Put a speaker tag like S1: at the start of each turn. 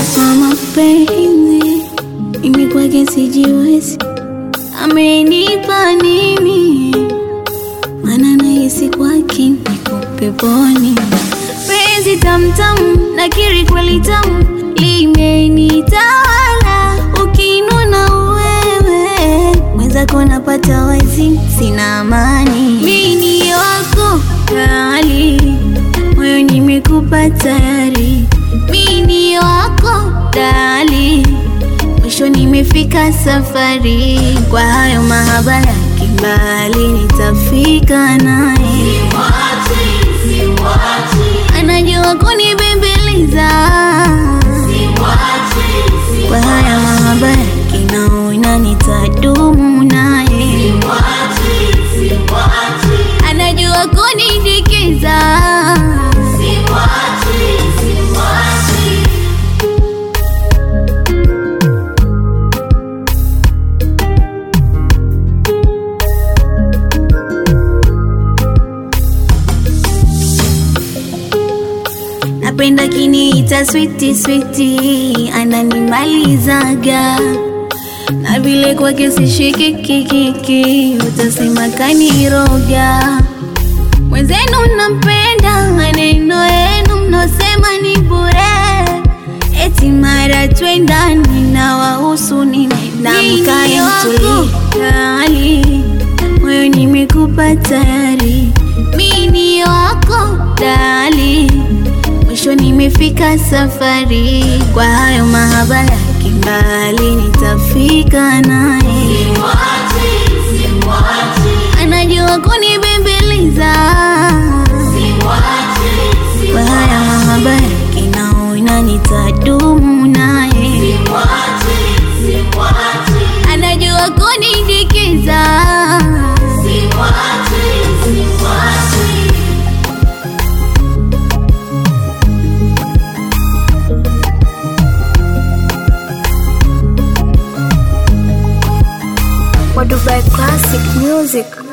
S1: wa mapenzi, mimi kwake sijiwezi, amenipa nini? Maana nahisi kwake niko peponi. Penzi tamtamu, nakiri kweli tamu, limenitawala. Ukinuna wewe mwenzako napata wazi, sina amani. Mimi ni wako kali, moyo nimekupa tayari. Mimi ni wako dali, mwisho nimefika safari. Kwa hayo mahaba ya kimbali, nitafika naye anajua kunibembeleza kwa haya mahaba ya kinaona nitadumu naye anajua kunidikiza napenda kiniita switi switi ananimalizaga na vile kwake sishikikikiki utasema kaniroga mwenzenu nampenda maneno yenu mnosema ni bure eti mara twendani na wahusu ninamkaemtulikali moyo nimekupa tayari mini wako dali mwisho nimefika safari kwa hayo mahaba ya kimbali nitafika naye anajua kunibembeleza kwa haya mahaba ya kinaona nitadumu naye anajua kunidikiza
S2: wa Dubai Classic Music.